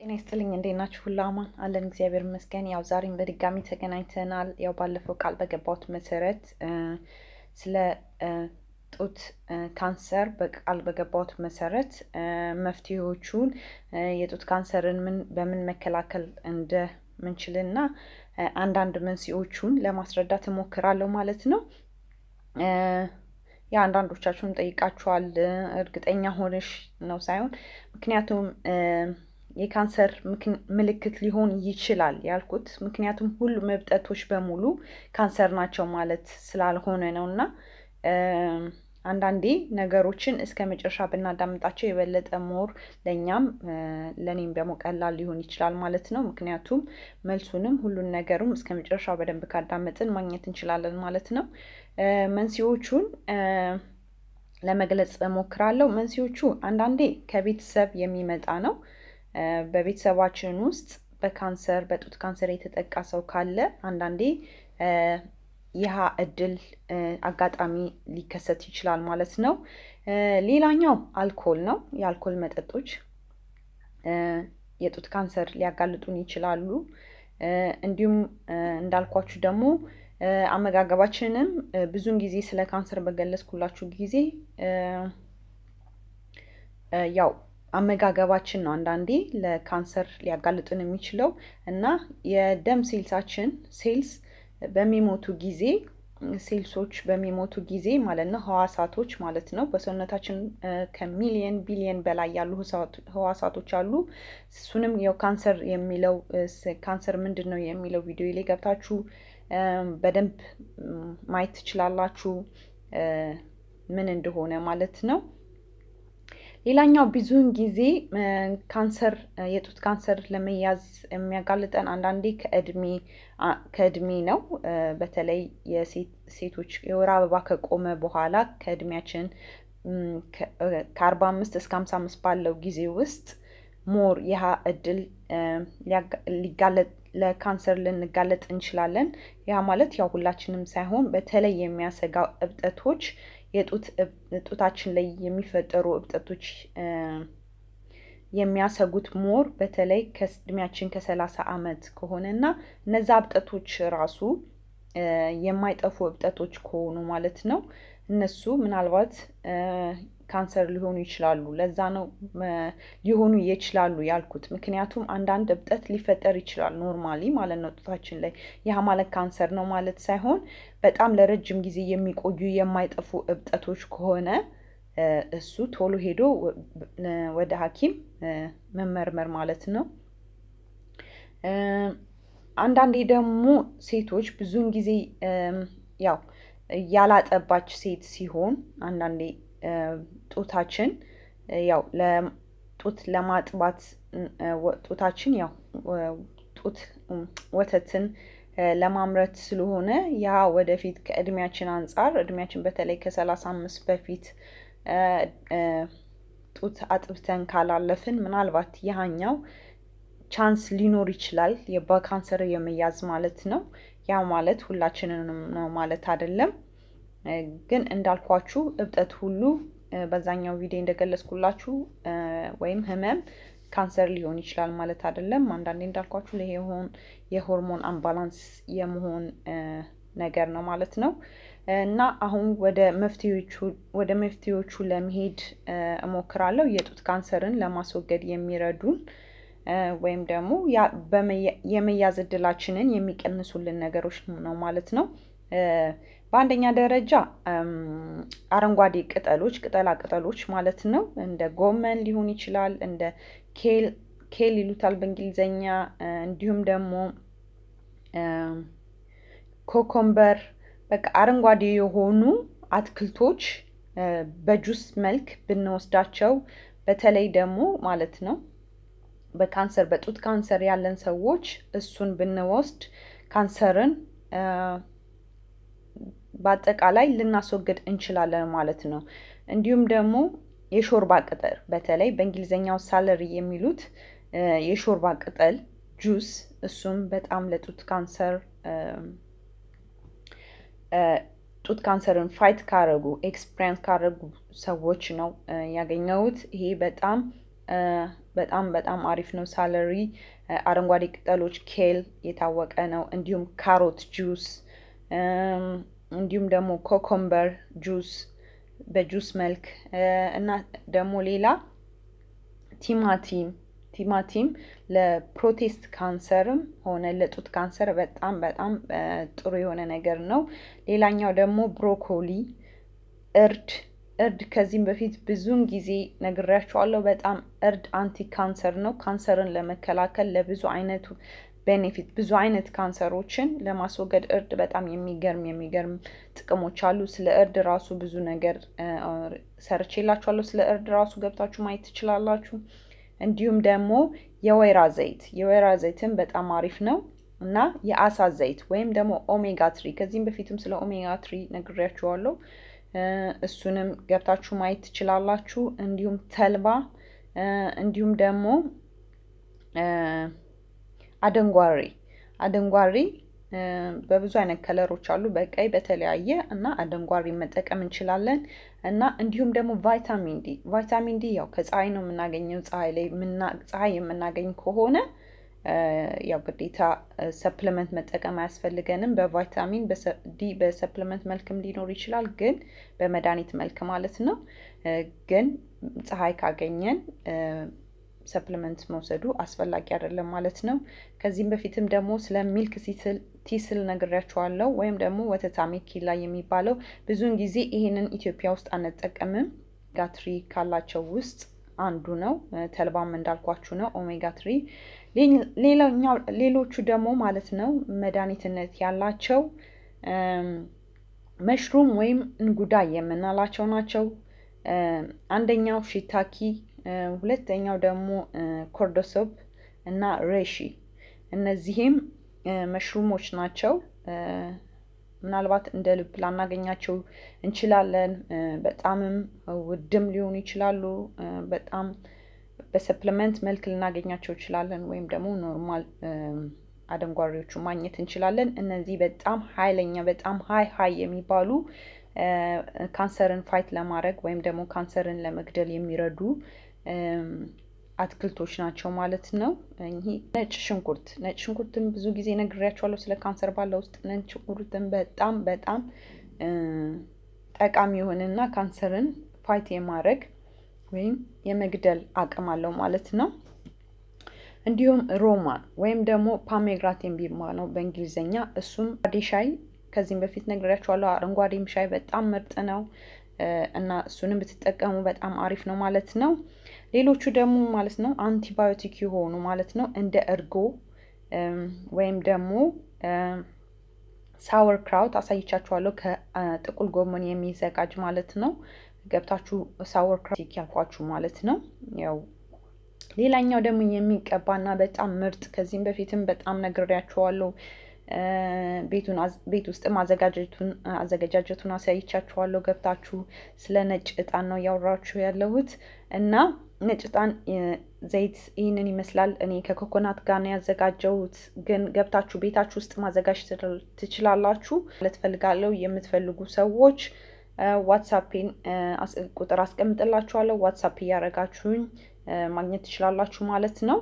ጤና ይስጥልኝ እንዴት ናችሁ? ሁሉ አማን አለን፣ እግዚአብሔር ይመስገን። ያው ዛሬም በድጋሚ ተገናኝተናል። ያው ባለፈው ቃል በገባሁት መሰረት ስለ ጡት ካንሰር በቃል በገባሁት መሰረት መፍትሄዎቹን የጡት ካንሰርን ምን በምን መከላከል እንደምንችልና አንዳንድ መንስኤዎቹን ለማስረዳት እሞክራለሁ ማለት ነው። ያ አንዳንዶቻችሁን ጠይቃችኋል፣ እርግጠኛ ሆነሽ ነው ሳይሆን ምክንያቱም የካንሰር ምልክት ሊሆን ይችላል ያልኩት ምክንያቱም ሁሉም እብጠቶች በሙሉ ካንሰር ናቸው ማለት ስላልሆነ ነው እና አንዳንዴ ነገሮችን እስከ መጨረሻ ብናዳምጣቸው የበለጠ ሞር ለእኛም ለእኔም ደግሞ ቀላል ሊሆን ይችላል ማለት ነው። ምክንያቱም መልሱንም ሁሉን ነገሩም እስከ መጨረሻው በደንብ ካዳመጥን ማግኘት እንችላለን ማለት ነው። መንስኤዎቹን ለመግለጽ እሞክራለሁ። መንስኤዎቹ አንዳንዴ ከቤተሰብ የሚመጣ ነው። በቤተሰባችን ውስጥ በካንሰር በጡት ካንሰር የተጠቃ ሰው ካለ አንዳንዴ ይህ እድል አጋጣሚ ሊከሰት ይችላል ማለት ነው። ሌላኛው አልኮል ነው። የአልኮል መጠጦች የጡት ካንሰር ሊያጋልጡን ይችላሉ። እንዲሁም እንዳልኳችሁ ደግሞ አመጋገባችንም ብዙን ጊዜ ስለ ካንሰር በገለጽኩላችሁ ጊዜ ያው አመጋገባችን ነው አንዳንዴ ለካንሰር ሊያጋልጥን የሚችለው እና የደም ሴልሳችን ሴልስ በሚሞቱ ጊዜ ሴልሶች በሚሞቱ ጊዜ ማለት ነው ህዋሳቶች ማለት ነው በሰውነታችን ከሚሊየን ቢሊየን በላይ ያሉ ህዋሳቶች አሉ። እሱንም ያው ካንሰር የሚለው ካንሰር ምንድን ነው የሚለው ቪዲዮ ላይ ገብታችሁ በደንብ ማየት ትችላላችሁ ምን እንደሆነ ማለት ነው። ሌላኛው ብዙውን ጊዜ ካንሰር የጡት ካንሰር ለመያዝ የሚያጋልጠን አንዳንዴ ከእድሜ ከእድሜ ነው። በተለይ የሴቶች የወር አበባ ከቆመ በኋላ ከእድሜያችን ከአርባ አምስት እስከ ሀምሳ አምስት ባለው ጊዜ ውስጥ ሞር ይህ እድል ሊጋለጥ ለካንሰር ልንጋለጥ እንችላለን። ያ ማለት ያው ሁላችንም ሳይሆን በተለይ የሚያሰጋው እብጠቶች የጡት ጡታችን ላይ የሚፈጠሩ እብጠቶች የሚያሰጉት ሞር በተለይ ከእድሜያችን ከሰላሳ አመት ከሆነ እና እነዛ እብጠቶች ራሱ የማይጠፉ እብጠቶች ከሆኑ ማለት ነው እነሱ ምናልባት ካንሰር ሊሆኑ ይችላሉ። ለዛ ነው ሊሆኑ ይችላሉ ያልኩት። ምክንያቱም አንዳንድ እብጠት ሊፈጠር ይችላል ኖርማሊ ማለት ነው ጡታችን ላይ። ያ ማለት ካንሰር ነው ማለት ሳይሆን በጣም ለረጅም ጊዜ የሚቆዩ የማይጠፉ እብጠቶች ከሆነ እሱ ቶሎ ሄዶ ወደ ሐኪም መመርመር ማለት ነው። አንዳንዴ ደግሞ ሴቶች ብዙውን ጊዜ ያው ያላጠባች ሴት ሲሆን አንዳንዴ ጡታችን ያው ጡት ለማጥባት ጡታችን ያው ጡት ወተትን ለማምረት ስለሆነ ያ ወደፊት ከእድሜያችን አንፃር እድሜያችን በተለይ ከሰላሳ አምስት በፊት ጡት አጥብተን ካላለፍን ምናልባት ያኛው ቻንስ ሊኖር ይችላል በካንሰር የመያዝ ማለት ነው። ያ ማለት ሁላችንንም ነው ማለት አይደለም። ግን እንዳልኳችሁ እብጠት ሁሉ በዛኛው ቪዲዮ እንደገለጽኩላችሁ ወይም ህመም ካንሰር ሊሆን ይችላል ማለት አይደለም። አንዳንዴ እንዳልኳችሁ ለሆን የሆርሞን አምባላንስ የመሆን ነገር ነው ማለት ነው። እና አሁን ወደ መፍትሄዎቹ ወደ መፍትሄዎቹ ለመሄድ እሞክራለሁ። የጡት ካንሰርን ለማስወገድ የሚረዱን ወይም ደግሞ የመያዝ እድላችንን የሚቀንሱልን ነገሮች ነው ማለት ነው። በአንደኛ ደረጃ አረንጓዴ ቅጠሎች ቅጠላ ቅጠሎች ማለት ነው። እንደ ጎመን ሊሆን ይችላል፣ እንደ ኬል ኬል ይሉታል በእንግሊዘኛ። እንዲሁም ደግሞ ኮኮምበር በቃ አረንጓዴ የሆኑ አትክልቶች በጁስ መልክ ብንወስዳቸው በተለይ ደግሞ ማለት ነው በካንሰር በጡት ካንሰር ያለን ሰዎች እሱን ብንወስድ ካንሰርን በአጠቃላይ ልናስወግድ እንችላለን ማለት ነው። እንዲሁም ደግሞ የሾርባ ቅጠል በተለይ በእንግሊዝኛው ሳለሪ የሚሉት የሾርባ ቅጠል ጁስ እሱም በጣም ለጡት ካንሰር ጡት ካንሰርን ፋይት ካረጉ ኤክስፕሪንስ ካረጉ ሰዎች ነው ያገኘሁት። ይሄ በጣም በጣም በጣም አሪፍ ነው። ሳለሪ፣ አረንጓዴ ቅጠሎች፣ ኬል የታወቀ ነው። እንዲሁም ካሮት ጁስ እንዲሁም ደግሞ ኮኮምበር ጁስ በጁስ መልክ እና ደግሞ ሌላ ቲማቲም ቲማቲም ለፕሮቴስት ካንሰርም ሆነ ለጡት ካንሰር በጣም በጣም ጥሩ የሆነ ነገር ነው። ሌላኛው ደግሞ ብሮኮሊ፣ እርድ እርድ ከዚህም በፊት ብዙውን ጊዜ ነግሬያቸዋለሁ። በጣም እርድ አንቲ ካንሰር ነው። ካንሰርን ለመከላከል ለብዙ አይነቱ ቤኔፊት ብዙ አይነት ካንሰሮችን ለማስወገድ እርድ በጣም የሚገርም የሚገርም ጥቅሞች አሉ። ስለ እርድ ራሱ ብዙ ነገር ሰርቼላችኋለሁ። ስለ እርድ ራሱ ገብታችሁ ማየት ትችላላችሁ። እንዲሁም ደግሞ የወይራ ዘይት የወይራ ዘይትን በጣም አሪፍ ነው እና የአሳ ዘይት ወይም ደግሞ ኦሜጋ ትሪ ከዚህም በፊትም ስለ ኦሜጋ ትሪ ነግሬያችኋለሁ። እሱንም ገብታችሁ ማየት ትችላላችሁ። እንዲሁም ተልባ እንዲሁም ደግሞ አደንጓሬ አደንጓሬ በብዙ አይነት ከለሮች አሉ፣ በቀይ በተለያየ እና አደንጓሬ መጠቀም እንችላለን። እና እንዲሁም ደግሞ ቫይታሚን ዲ ቫይታሚን ዲ ያው ከፀሐይ ነው የምናገኘው። ፀሐይ ላይ ፀሐይ የምናገኝ ከሆነ ያው ግዴታ ሰፕሊመንት መጠቀም አያስፈልገንም። በቫይታሚን ዲ በሰፕሊመንት መልክም ሊኖር ይችላል፣ ግን በመድኃኒት መልክ ማለት ነው። ግን ፀሐይ ካገኘን ሰፕሊመንት መውሰዱ አስፈላጊ አይደለም ማለት ነው። ከዚህም በፊትም ደግሞ ስለ ሚልክ ቲስል ነግሬያቸዋለሁ። ወይም ደግሞ ወተታሜ ኪላ የሚባለው ብዙውን ጊዜ ይሄንን ኢትዮጵያ ውስጥ አንጠቀምም። ኦሜጋ ትሪ ካላቸው ውስጥ አንዱ ነው። ተልባም እንዳልኳችሁ ነው ኦሜጋ ትሪ። ሌላኛው ሌሎቹ ደግሞ ማለት ነው መድኃኒትነት ያላቸው መሽሩም ወይም እንጉዳይ የምንላቸው ናቸው። አንደኛው ሺታኪ ሁለተኛው ደግሞ ኮርዶሶፕ እና ሬሺ እነዚህም መሽሩሞች ናቸው። ምናልባት እንደ ልብ ላናገኛቸው እንችላለን። በጣምም ውድም ሊሆኑ ይችላሉ። በጣም በሰፕሊመንት መልክ ልናገኛቸው እንችላለን። ወይም ደግሞ ኖርማል አደንጓሬዎቹ ማግኘት እንችላለን። እነዚህ በጣም ኃይለኛ በጣም ሀይ ሀይ የሚባሉ ካንሰርን ፋይት ለማድረግ ወይም ደግሞ ካንሰርን ለመግደል የሚረዱ አትክልቶች ናቸው ማለት ነው። ይህ ነጭ ሽንኩርት ነጭ ሽንኩርትን ብዙ ጊዜ ነግሬያቸዋለሁ ስለ ካንሰር ባለ ውስጥ ነጭ ሽንኩርትን በጣም በጣም ጠቃሚ የሆነና ካንሰርን ፋይት የማድረግ ወይም የመግደል አቅም አለው ማለት ነው። እንዲሁም ሮማን ወይም ደግሞ ፓሜግራት የሚባለው በእንግሊዝኛ እሱም ሻይ ከዚህም በፊት ነግሬያቸዋለሁ። አረንጓዴም ሻይ በጣም ምርጥ ነው እና እሱንም ብትጠቀሙ በጣም አሪፍ ነው ማለት ነው። ሌሎቹ ደግሞ ማለት ነው አንቲባዮቲክ የሆኑ ማለት ነው እንደ እርጎ ወይም ደግሞ ሳወር ክራውት አሳይቻችኋለሁ። ከጥቁል ጎመን የሚዘጋጅ ማለት ነው። ገብታችሁ ሳወር ክራውት ያልኳችሁ ማለት ነው። ያው ሌላኛው ደግሞ የሚቀባና በጣም ምርጥ ከዚህም በፊትም በጣም ነግሬያችኋለሁ። ቤቱን ቤት ውስጥ አዘገጃጀቱን አሳይቻችኋለሁ። ገብታችሁ ስለ ነጭ እጣን ነው እያወራችሁ ያለሁት እና ነጭ እጣን ዘይት ይህንን ይመስላል። እኔ ከኮኮናት ጋር ነው ያዘጋጀሁት፣ ግን ገብታችሁ ቤታችሁ ውስጥ ማዘጋጀት ትችላላችሁ ማለት ፈልጋለሁ። የምትፈልጉ ሰዎች ዋትሳፔን ቁጥር አስቀምጥላችኋለሁ። ዋትሳፕ እያደረጋችሁኝ ማግኘት ትችላላችሁ ማለት ነው።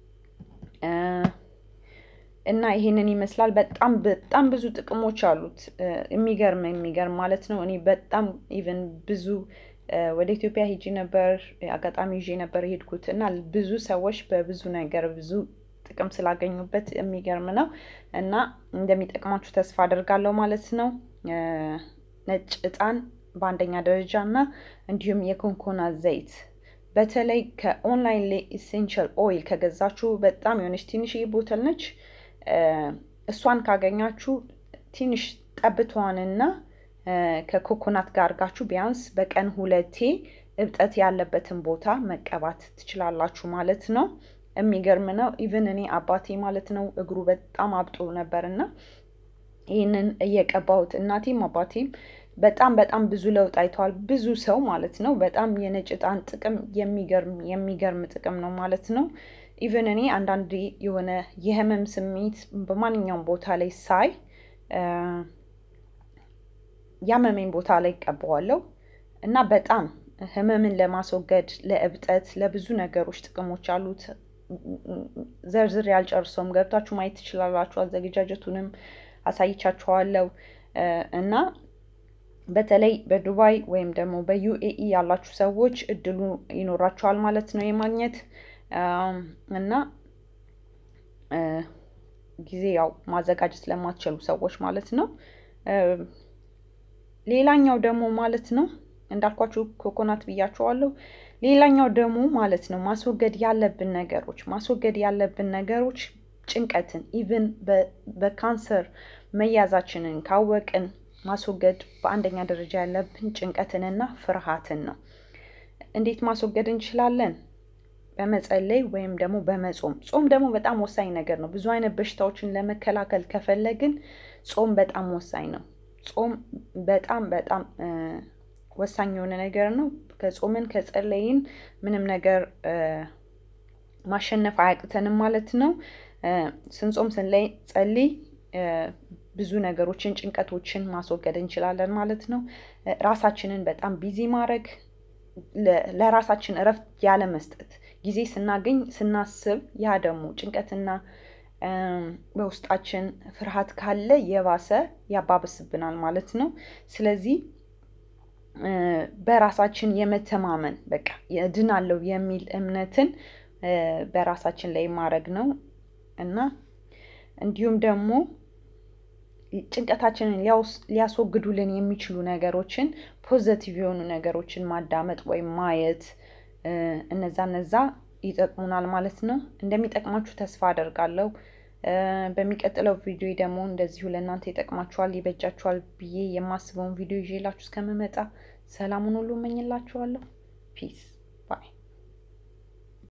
እና ይሄንን ይመስላል። በጣም በጣም ብዙ ጥቅሞች አሉት። የሚገርም የሚገርም ማለት ነው። እኔ በጣም ኢቨን ብዙ ወደ ኢትዮጵያ ሄጄ ነበር፣ አጋጣሚ ይዤ ነበር የሄድኩት እና ብዙ ሰዎች በብዙ ነገር ብዙ ጥቅም ስላገኙበት የሚገርም ነው እና እንደሚጠቅማችሁ ተስፋ አደርጋለሁ ማለት ነው። ነጭ እጣን በአንደኛ ደረጃ እና እንዲሁም የኮንኮናት ዘይት በተለይ ከኦንላይን ላይ ኢሴንሻል ኦይል ከገዛችሁ በጣም የሆነች ትንሽዬ ቦተል ነች። እሷን ካገኛችሁ ትንሽ ጠብቷንና ከኮኮናት ጋር አድርጋችሁ ቢያንስ በቀን ሁለቴ እብጠት ያለበትን ቦታ መቀባት ትችላላችሁ ማለት ነው። የሚገርም ነው። ኢቭን እኔ አባቴ ማለት ነው እግሩ በጣም አብጦ ነበርና ይህንን እየቀባሁት እናቴም አባቴም በጣም በጣም ብዙ ለውጥ አይተዋል። ብዙ ሰው ማለት ነው። በጣም የነጭ እጣን ጥቅም የሚገርም የሚገርም ጥቅም ነው ማለት ነው። ኢቨን እኔ አንዳንድ የሆነ የህመም ስሜት በማንኛውም ቦታ ላይ ሳይ ያመመኝ ቦታ ላይ ቀባዋለሁ እና በጣም ህመምን ለማስወገድ ለእብጠት፣ ለብዙ ነገሮች ጥቅሞች አሉት። ዘርዝር ያልጨርሰውም ገብታችሁ ማየት ትችላላችሁ። አዘገጃጀቱንም አሳይቻችኋለሁ እና በተለይ በዱባይ ወይም ደግሞ በዩኤኢ ያላችሁ ሰዎች እድሉ ይኖራችኋል ማለት ነው የማግኘት እና ጊዜ ያው ማዘጋጀት ለማትችሉ ሰዎች ማለት ነው። ሌላኛው ደግሞ ማለት ነው እንዳልኳችሁ ኮኮናት ብያችኋለሁ። ሌላኛው ደግሞ ማለት ነው ማስወገድ ያለብን ነገሮች ማስወገድ ያለብን ነገሮች ጭንቀትን ኢቭን በካንሰር መያዛችንን ካወቅን ማስወገድ በአንደኛ ደረጃ ያለብን ጭንቀትንና ፍርሃትን ነው። እንዴት ማስወገድ እንችላለን? በመጸለይ ወይም ደግሞ በመጾም። ጾም ደግሞ በጣም ወሳኝ ነገር ነው። ብዙ አይነት በሽታዎችን ለመከላከል ከፈለግን ጾም በጣም ወሳኝ ነው። ጾም በጣም በጣም ወሳኝ የሆነ ነገር ነው። ከጾምን ከጸለይን ምንም ነገር ማሸነፍ አያቅተንም ማለት ነው። ስንጾም ስንጸልይ ብዙ ነገሮችን ጭንቀቶችን ማስወገድ እንችላለን ማለት ነው። ራሳችንን በጣም ቢዚ ማድረግ ለራሳችን እረፍት ያለ መስጠት ጊዜ ስናገኝ ስናስብ ያ ደግሞ ጭንቀትና በውስጣችን ፍርሃት ካለ የባሰ ያባብስብናል ማለት ነው። ስለዚህ በራሳችን የመተማመን በቃ እድናለሁ የሚል እምነትን በራሳችን ላይ ማድረግ ነው እና እንዲሁም ደግሞ ጭንቀታችንን ሊያስወግዱልን የሚችሉ ነገሮችን ፖዘቲቭ የሆኑ ነገሮችን ማዳመጥ ወይም ማየት እነዛ እነዛ ይጠቅሙናል ማለት ነው። እንደሚጠቅማችሁ ተስፋ አደርጋለሁ። በሚቀጥለው ቪዲዮ ደግሞ እንደዚሁ ለእናንተ ይጠቅማችኋል፣ ይበጃችኋል ብዬ የማስበውን ቪዲዮ ይዤላችሁ እስከምመጣ ሰላሙን ሁሉ እመኝላችኋለሁ። ፒስ